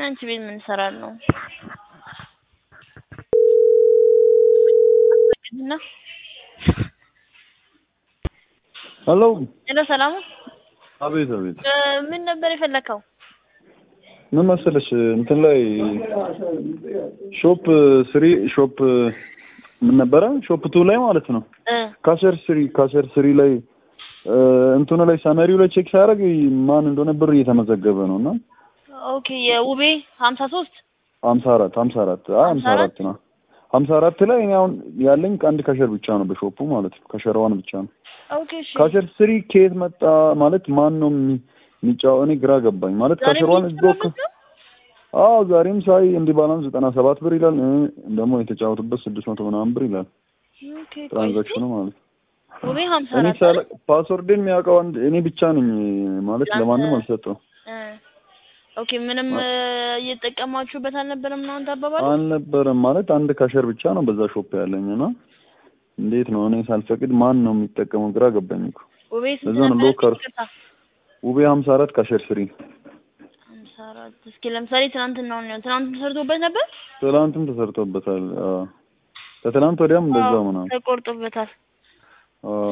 አንቺ ቤት ምን እሰራለሁ? እና ሄሎ ሄሎ፣ ሰላም አቤት አቤት እ ምን ነበር የፈለከው? ምን መሰለሽ እንትን ላይ ሾፕ ስሪ ሾፕ ምን ነበረ ሾፕ ቱ ላይ ማለት ነው እ ካሸር ስሪ ካሸር ስሪ ላይ እ እንትኑ ላይ ሰመሪው ላይ ቼክ ሲያደርግ ማን እንደሆነ ብር እየተመዘገበ ነው እና ኦኬ የውቤ ሀምሳ ሶስት ሀምሳ አራት ሀምሳ አራት አይ ሀምሳ አራት ነው ሀምሳ አራት ላይ እኔ አሁን ያለኝ አንድ ካሸር ብቻ ነው በሾፑ ማለት ነው ካሸር ዋን ብቻ ነው ኦኬ እሺ ካሸር ስሪ ከየት መጣ ማለት ማን ነው የሚ- የሚጫወ እኔ ግራ ገባኝ ማለት ዛሬ ካሸር ዋን የሚጫወቱት ነው? አዎ ዛሬም ሳይ እንዲህ ባላንስ ዘጠና ሰባት ብር ይላል እ ደግሞ የተጫወቱበት ስድስት መቶ ምናምን ብር ይላል ኦኬ ቆይ እስኪ ትራንዛክሽኑ ማለት ነው ውቤ ሀምሳ እኔ አራት ሳለ ፓስወርድን የሚያውቀው አንድ እኔ ብቻ ነኝ ማለት ለአንተ- ለማንም አልሰጠው እ ኦኬ ምንም እ እየተጠቀማችሁበት አልነበረም ነው አንተ አባባል? አልነበረም ማለት አንድ ካሸር ብቻ ነው በዛ ሾፕ ያለኝ እና እንዴት ነው እኔ ሳልፈቅድ ማን ነው የሚጠቀመው ግራ ገባኝ እኮ ውቤ ስንት እዛ ነው ነበር? ሎከር ይቅርታ ውቤ ሀምሳ አራት ካሸር ስሪ ሀምሳ አራት እስኪ ለምሳሌ ትናንትናውን ነው ትናንት ተሰርቶበት ነበር? ትላንትም ተሰርቶበታል አዎ ከትላንት ወዲያም እንደዛው አዎ፣ ምናምን ተቆርጦበታል አዎ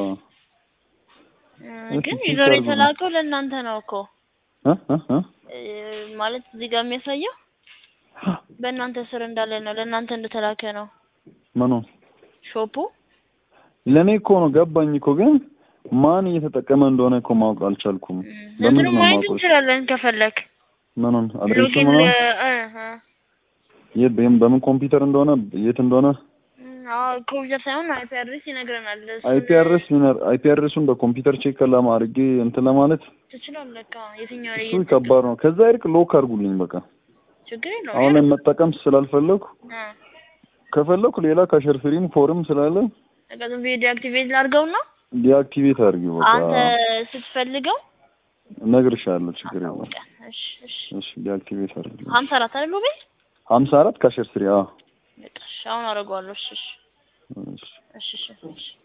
እ እሺ፣ ግን ቼክ ዩዘር አድርጉ። የተላከው ለእናንተ ነው እኮ እ እ እ እ ማለት እዚህ ጋር የሚያሳየው በእናንተ ስር እንዳለ ነው ለእናንተ እንደተላከ ነው ምኑ ሾፑ ለእኔ እኮ ነው ገባኝ እኮ ግን ማን እየተጠቀመ እንደሆነ እኮ ማወቅ አልቻልኩም። እንትኑ ለምንድን ነው ማየት ማውቀው? እንችላለን ከፈለክ ምኑን አድሬሱ ሎጊን ምናምን ለ- እ እ የት በምን በምን ኮምፒውተር እንደሆነ የት እንደሆነ እም፣ አዎ ኮምፒውተር ሳይሆን አይፒ አድሬስ ይነግረናል። እሱን አይፒ አድሬስ አይፒ አድሬሱን በኮምፒውተር ቼክ ለማድረግ እንትን ለማለት ትችላለህ። አዎ የትኛው ላይ እሱ ከባድ ነው። ከዛ ይልቅ ሎክ አድርጉልኝ በቃ ችግር የለውም። አሁን ላይ መጠቀም ስላልፈለኩ እ ከፈለኩ ሌላ ካሸር ፍሪም ፎርም ስላለ በቃ ዝም ብዬ ዲአክቲቬት ላድርገውና ዲአክቲቬት አድርጊው በቃ አንተ ስትፈልገው እነግርሻለሁ። ችግር የለም። አሳውቀን። እሺ እሺ እሺ ዲአክቲቬት አድርጊው። ሀምሳ አራት አይደል ውቤ? ሀምሳ አራት ካሸር ፍሪ አዎ በቃ እሺ አሁን አደርገዋለሁ። እሺ እሺ እሺ እሺ እሺ እሺ